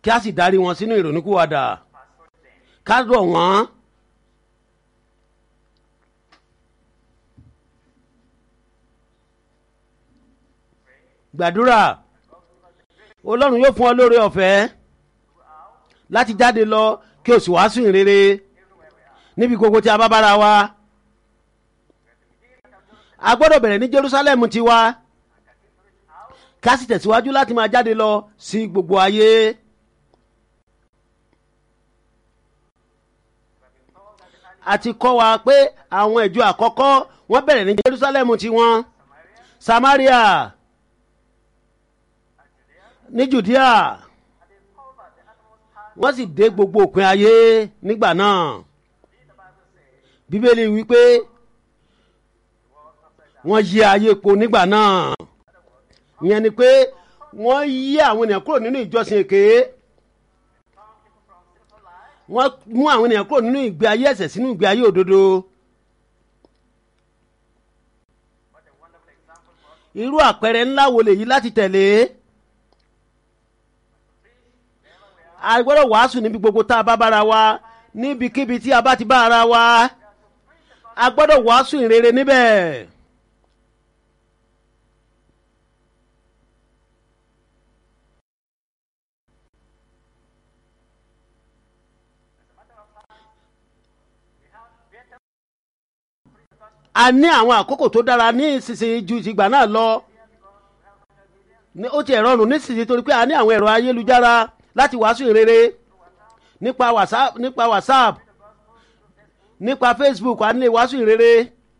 kí a sì darí wọn sínú ìrònúkúwàdà ká rọ̀ wọ́n. gbàdúrà ọlọ́run yóò fún ọ lóore ọ̀fẹ́ láti jáde lọ kí o sì wàásù ìrere níbi gbogbo tí a bá bára wa a gbọ́dọ̀ bẹ̀rẹ̀ ní Jerusalem tiwa ká sì tẹ̀síwájú láti máa jáde lọ sí gbogbo ayé. a ti kọ́ wa pé àwọn ìjọ àkọ́kọ́ wọ́n bẹ̀rẹ̀ ní Jerusalem tiwọn Samaria ní Judea wọ́n sì dé gbogbo òpin ayé nígbà náà Bíbélì wípé wọ́n yí ayé po nígbà náà ìyẹn ni pé wọ́n yí àwọn ènìyàn kúrò nínú ìjọsìn èké wọ́n mú àwọn ènìyàn kúrò nínú ìgbé ayé ẹ̀ṣẹ̀ sínú ìgbé ayé òdodo. irú àpẹẹrẹ ńlá wo lèyí láti tẹ̀lé a gbọ́dọ̀ wàásù níbi gbogbo tá a bá bára wa níbikíbi tí a bá ti bá ara wa a gbọ́dọ̀ wàásù ìrere níbẹ̀. a ní àwọn àkókò tó dára ní ìsinsìnyí ju ìgbà náà lọ ó ti ẹ̀rọ rùn nísinsìnyí torí pé a ní àwọn ẹ̀rọ ayélujára láti wàásù ìrere nípa whatsapp nípa whatsapp nípa facebook a lè wàásù ìrere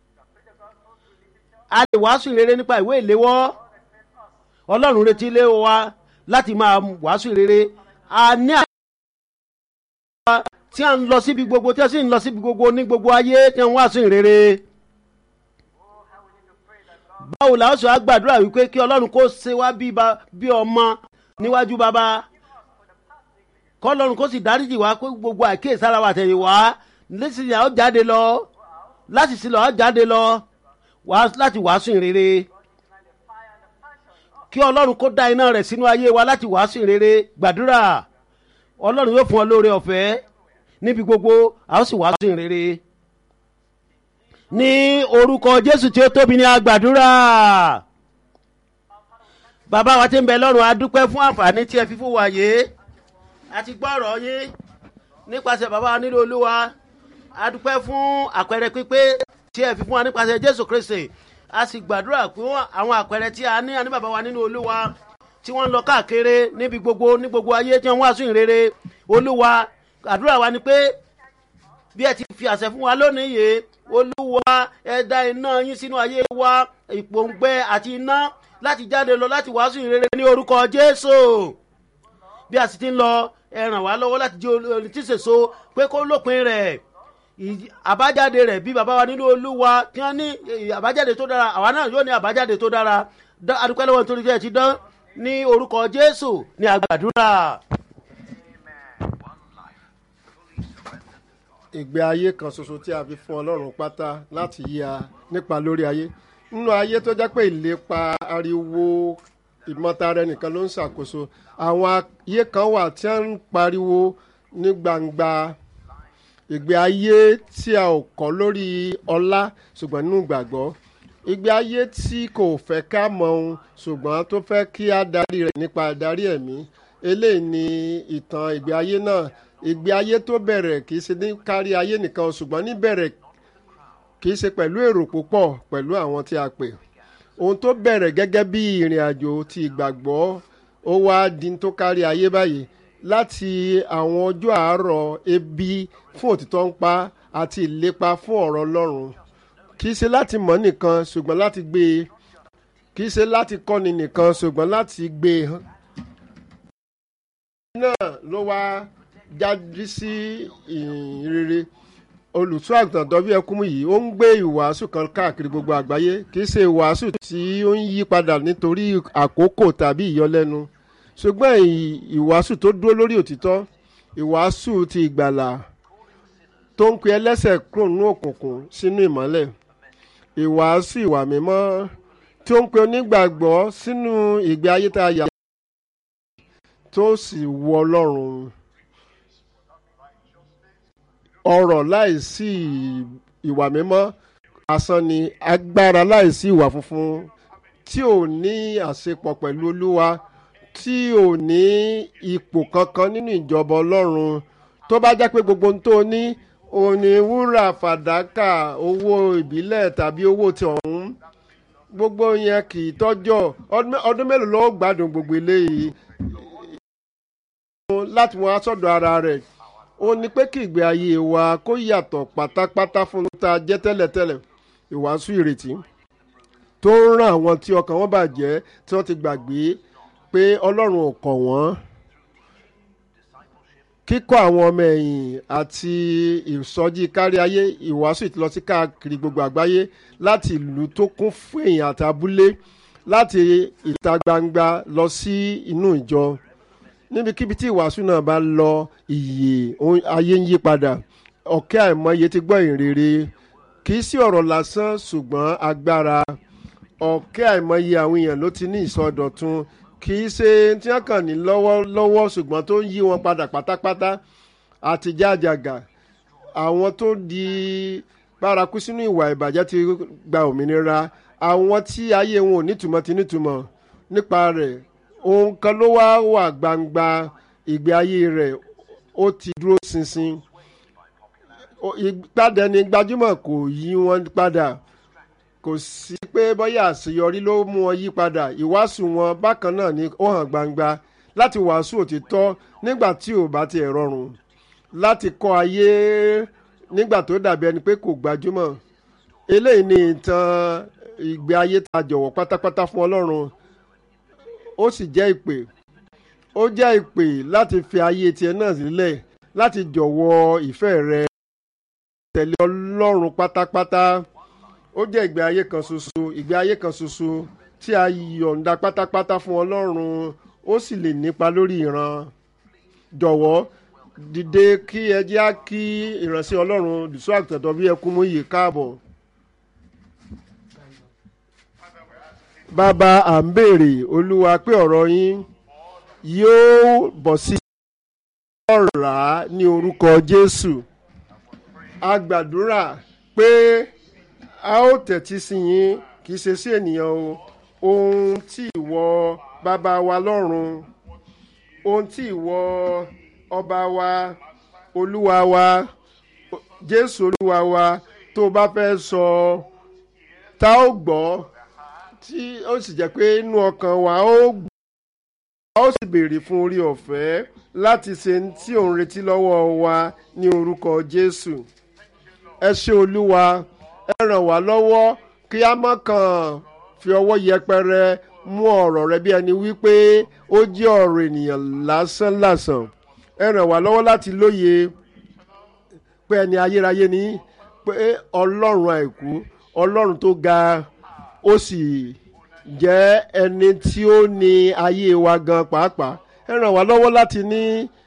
a lè wàásù ìrere nípa ìwé ìléwọ́ ọlọ́run retí ilé wa láti máa wàásù ìrere a ní àwọn tí a ń lọ síbi gbogbo tí a sì ń lọ síbi gbogbo ní gbogbo ayé tí a ń wàásù ìrere báwo la ó sọ àgbàdúrà wípé kí ọlọ́run kó ṣe wá bí ọmọ níwájú bàbá kọ́lọ́run kó sì dáríjì wá pé gbogbo àkíyèsára wa tẹ̀lé wá lẹ́sìn àwọn jáde lọ láti sílọ̀ àwọn jáde lọ láti wàásù ìrere kí ọlọ́run kó dá iná rẹ̀ sínú ayé wa láti wàásù ìrere gbàdúrà ọlọ́run yóò fún ọ lóore ọ̀fẹ́ níbi gbogbo a ó sì wàásù ìrere ní orúkọ jésù tí ó tóbi ní agbàdúrà bàbá wa tí ń bẹ lọ́run a dúpẹ́ fún àǹfààní tí ẹ fi fún wa yìí a ti gbọ́ ọ̀rọ̀ yín nípasẹ̀ bàbá wa nílò olúwa a dúpẹ́ fún àpẹẹrẹ pípé tí ẹ fi fún wa nípasẹ̀ jésù kristi a sì gbàdúrà pé àwọn àpẹẹrẹ tí a ní àní bàbá wa nínú olúwa tí wọ́n ń lọ káàkiri níbi gbogbo ní gbogbo ayé tí wọ́n wá sún ìrere olúwa àdúrà wa ni pé bí ẹ ti fi àṣẹ fún wa lónìí yìí olúwa ẹ dá iná yín sínú ayé wa ìpòǹgbẹ àti iná láti jáde lọ láti wàásù ìrere ní orúkọ jésù bí a sì ti ń lọ ẹ ràn wá lọ́wọ́ láti jẹ́ olùtíṣèso pé kó lópin rẹ̀ àbájáde rẹ̀ bí bàbá wa nínú olúwa tí wọ́n ní àbájáde tó dára àwa náà yóò ní àbájáde tó dára adúpẹ́ lọ́wọ́ nítorí tí ẹ ti dán ní orúkọ jésù ní àgbàdúrà. ìgbé ayé kan ṣoṣo tí a fi fún ọlọ́run pátá láti yí a nípa lórí ayé nínú ayé tó jẹ́ pé ìlépa ariwo ìmọ̀tara ẹnìkan ló ń ṣàkóso àwọn ayé kan wà tí wọ́n ń pariwo ní gbangba ìgbé ayé tí a ò kọ́ lórí ọlá ṣùgbọ́n nínú ìgbàgbọ́ ìgbé ayé tí kò fẹ́ ká mọ ohun ṣùgbọ́n tó fẹ́ kí á darí rẹ̀ nípa darí ẹ̀mí eléyìí ni ìtàn ìgbé ayé náà ìgbé ayé tó bẹ̀rẹ̀ kì í ṣe ní kárí ayé nìkan ṣùgbọ́n níbẹ̀rẹ̀ kì í ṣe pẹ̀lú èrò púpọ̀ pẹ̀lú àwọn tí a pè ohun tó bẹ̀rẹ̀ gẹ́gẹ́ bí ìrìn àjò ti ìgbàgbọ́ ó wá di tó kárí ayé báyìí láti àwọn ọjọ́ àárọ̀ ebi fún òtítọ́ ń pa àti ìlépa fún ọ̀rọ̀ ọlọ́run kì í ṣe láti mọ̀ nìkan ṣùgbọ́n láti gbé e kì í ṣe láti kọ́ni nìkan ṣùgbọ́n láti gbé e hàn. náà ló wá jáde sí ìrere olùtú àgùntàn dọ́bí ẹkúnmú yìí ó ń gbé ìwàásù kan káàkiri gbogbo àgbáyé kì í ṣe ìwàásù tí ó ń yí padà nítorí àkókò tàbí ìyọlẹ́nu ṣùgbọ́n ìwàásù tó dúró lórí òtítọ́ ìwàásù ti ìgbàlà tó ń pe ẹlẹ́sẹ̀ kúrò nínú òkùnkùn sínú ìmọ́lẹ̀ ìwàásù ìwà mímọ́ tí ó ń pe onígbàgbọ́ sínú ìgbé ayé tá a yà tó sì wọ ọlọ́run ọ̀rọ̀ láìsí ìwà mímọ́ asán ni agbára láìsí ìwà funfun tí ò ní àṣepọ̀ pẹ̀lú olúwa tí ò ní ipò kankan nínú ìjọba ọlọ́run tó bá jẹ́ pé gbogbo ohun tó ní òní wúrà fàdákà owó ìbílẹ̀ tàbí owó ti ọ̀hún gbogbo yẹn kì í tọ́jọ́ ọdún mélòó ló gbádùn gbogbo eléyìí láti wọn aṣọ́dọ̀ ara rẹ̀ ó ní pé kí ìgbé ayé wa kó yàtọ̀ pátápátá fún ta jẹ́ tẹ́lẹ̀tẹ́lẹ̀ ìwàásù ìrètí tó ń ràn àwọn tí ọkàn wọn bàjẹ́ tí wọ́n ti gbàgbé pé ọlọ́run ò kọ̀ wọ́n kíkọ́ àwọn ọmọ ẹ̀yìn àti ìsọjí kárí ayé ìwàásù ìtìlọ sí káàkiri gbogbo àgbáyé láti ìlú tó kún fún èèyàn àti abúlé láti ìta gbangba lọ sí inú ìjọ níbikíbi tí ìwàásù náà bá lọ ìyè ayé ń yí padà ọ̀kẹ́ àìmọye ti gbọ́ ìrere kì í sí ọ̀rọ̀ lásán ṣùgbọ́n agbára ọ̀kẹ́ àìmọye àwọn èèyàn ló ti ní ìsọdọ̀tun kì í ṣe tí wọ́n kàn ní lọ́wọ́lọ́wọ́ ṣùgbọ́n tó ń yí wọn padà pátápátá àti jájàgà àwọn tó di bárakú sínú ìwà ìbàjẹ́ ti gba òmìnira àwọn tí ayé wọn ò nítumọ̀ ti nítumọ̀ nípa rẹ̀ ohun kan ló wá wà gbangba ìgbé ayé rẹ̀ ó ti dúró ṣinṣin ìpadà ní gbajúmọ̀ kò yí wọn padà kò sí pé bóyá àṣeyọrí ló mú wọn yí padà ìwàásù wọn bákan náà ni ó hàn gbangba láti wàásù òtítọ́ nígbà tí ò bá tiẹ̀ rọrùn láti kọ́ ayé nígbà tó dàbí ẹni pé kò gbajúmọ̀ eléyìí ni ìtàn ìgbé ayé ta jọ̀wọ́ pátápátá fún ọlọ́run ó sì jẹ́ ìpè ó jẹ́ ìpè láti fi ayé tiẹ̀ náà sílẹ̀ láti jọ̀wọ́ ìfẹ́ rẹ tẹ̀lé ọlọ́run pátápátá ó jẹ́ ìgbé ayé kan ṣoṣo ìgbé ayé kan ṣoṣo tí a yọ̀ǹda pátápátá fún ọlọ́run ó sì lè nípa lórí ìran jọ̀wọ́ dìde kí ẹ jẹ́ á kí ìránṣẹ́ ọlọ́run dùsú àgùntàn bí ẹkún mú yìí káàbọ̀. bàbá à ń béèrè olúwa pé ọ̀rọ̀ yín yóò bọ̀ sí ọ̀rá ní orúkọ jésù a gbàdúrà pé a ó tẹ̀tí sí yín kì í ṣe sí ènìyàn o ohun tí ìwọ bàbá wa lọ́run ohun tí ìwọ ọba wa olúwa wa jésù olúwa wa tó bá fẹ́ sọ tá ó gbọ́ tí ó sì jẹ́ pé inú ọkàn wa ó gbọ́ a ó sì béèrè fún orí ọ̀fẹ́ láti ṣe tí òun retí lọ́wọ́ wa ní orúkọ jésù ẹ ṣé olúwa ẹ ràn wá lọ́wọ́ kí a má kàn fi ọwọ́ yẹpẹrẹ mú ọ̀rọ̀ rẹ bí ẹni wípé ó jẹ́ ọ̀rọ̀ ènìyàn lásán lásán ẹ ràn wá lọ́wọ́ láti lóye pé ẹni ayérayé ni pé ọlọ́run àìkú ọlọ́run tó ga ó sì jẹ́ ẹni tí ó ní ayé wa gan pàápàá ẹ ràn wá lọ́wọ́ láti ní.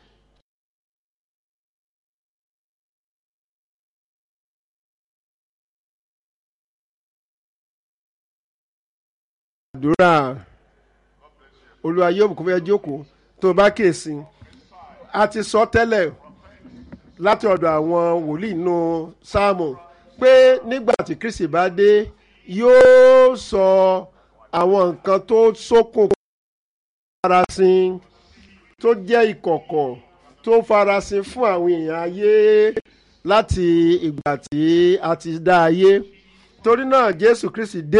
àdúrà olúwa yóò kó fẹ́ jókòó tó bá kèsì a ti sọ tẹ́lẹ̀ láti ọ̀dọ̀ àwọn wòlíì nù sáàmù pé nígbà tí kristi bá dé yóò sọ àwọn nǹkan tó ṣókùn farasin tó jẹ́ ìkọ̀kọ̀ tó farasin fún àwọn èèyàn ayé láti ìgbà tí a ti dá ayé torí náà jésù kristi dé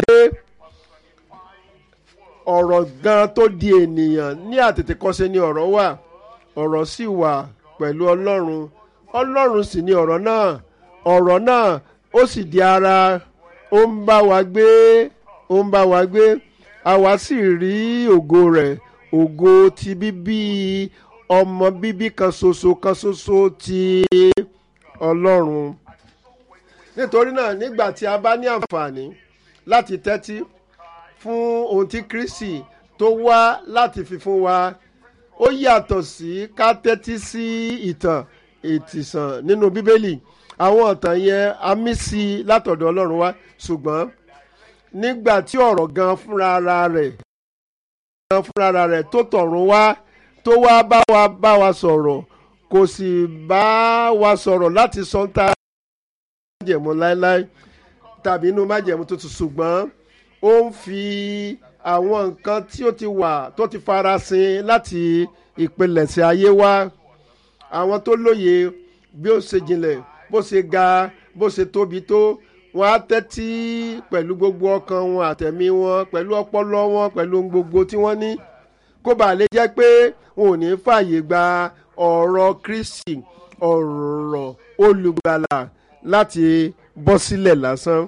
ọ̀rọ̀ gan tó di ènìyàn ní àtètèkọ́ṣe ni ọ̀rọ̀ wà ọ̀rọ̀ sì wà pẹ̀lú ọlọ́run ọlọ́run sì ni ọ̀rọ̀ náà ọ̀rọ̀ náà ó sì di ara ó ń bá wa gbé ó ń bá wa gbé àwa sì rí ògo rẹ̀ ògo ti bíbí ọmọ bíbí kan ṣoṣo kan ṣoṣo ti ọlọ́run nítorí náà nígbà tí a bá ní àǹfààní láti tẹ́tí fún ohun tí kristi tó wá láti fi fún wa ó yàtọ̀ sí ká tẹ́tí sí ìtàn ìtìsàn nínú bíbélì àwọn ọ̀tàn yẹn a mí sí i látọ̀dọ̀ ọlọ́run wá ṣùgbọ́n nígbà tí ọ̀rọ̀ gan fúnra ara rẹ̀ gan fúnra ara rẹ̀ tó tọ̀run wá tó wá bá wa bá wa sọ̀rọ̀ kò sì bá wa sọ̀rọ̀ láti sọ ń ta májẹ̀mú láéláé tàbí inú májẹ̀mú tuntun ṣùgbọ́n ó ń fi àwọn nǹkan tí ó ti wà tó ti farasin láti ìpilẹ̀ṣẹ̀ ayé wá àwọn tó lóye bí ó ṣe jinlẹ̀ bó ṣe ga bó ṣe tóbi tó wọn á tẹ́tí pẹ̀lú gbogbo ọkàn wọn àtẹ̀mí wọn pẹ̀lú ọpọlọ wọn pẹ̀lú ohun gbogbo tí wọ́n ní kó bàa lè jẹ́ pé wọn ò ní fààyè gba ọ̀rọ̀ kristi ọ̀rọ̀ olùgbàlà láti bọ́ sílẹ̀ lásán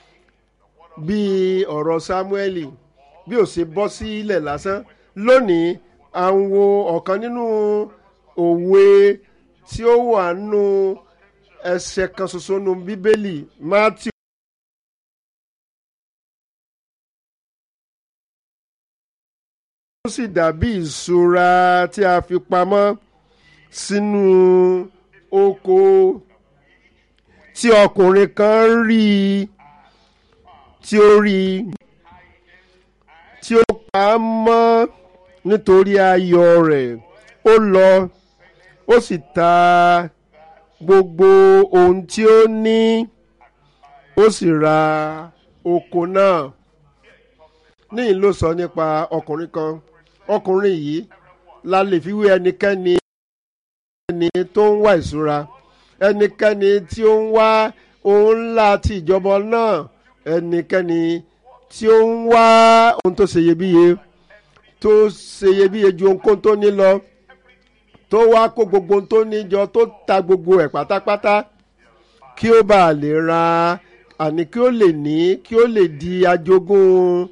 bíi ọ̀rọ̀ sámúẹ́lì bí ó ṣe bọ́ sílẹ̀ lásán lónìí à ń wo ọ̀kan nínú òwe tí ó wà nínú ẹsẹ̀ kan ṣoṣo nínú bíbélì matthew. ó sì dàbí ìṣúra tí a fi pamọ́ sínú oko tí ọkùnrin kan rí i tí ó rí i tí ó pa á mọ́ nítorí ayọ̀ rẹ̀ ó lọ ó sì ta gbogbo ohun tí ó ní ó sì ra oko náà níyìn ló sọ nípa ọkùnrin kan ọkùnrin yìí la lè fi wé ẹnikẹ́ni ẹni tó ń wá ìṣúra ẹnikẹ́ni tí ó ń wá ohun ńlá ti ìjọba náà ẹnikẹ́ni tí ó ń wá ohun tó ṣeyebíye tó ṣeyebíye ju ohunkóhun tó ní lọ tó wá kó gbogbo ohun tó ní jọ tó ta gbogbo ẹ̀ pátápátá kí ó bàa lè ra àní kí ó lè ní kí ó lè di ajogún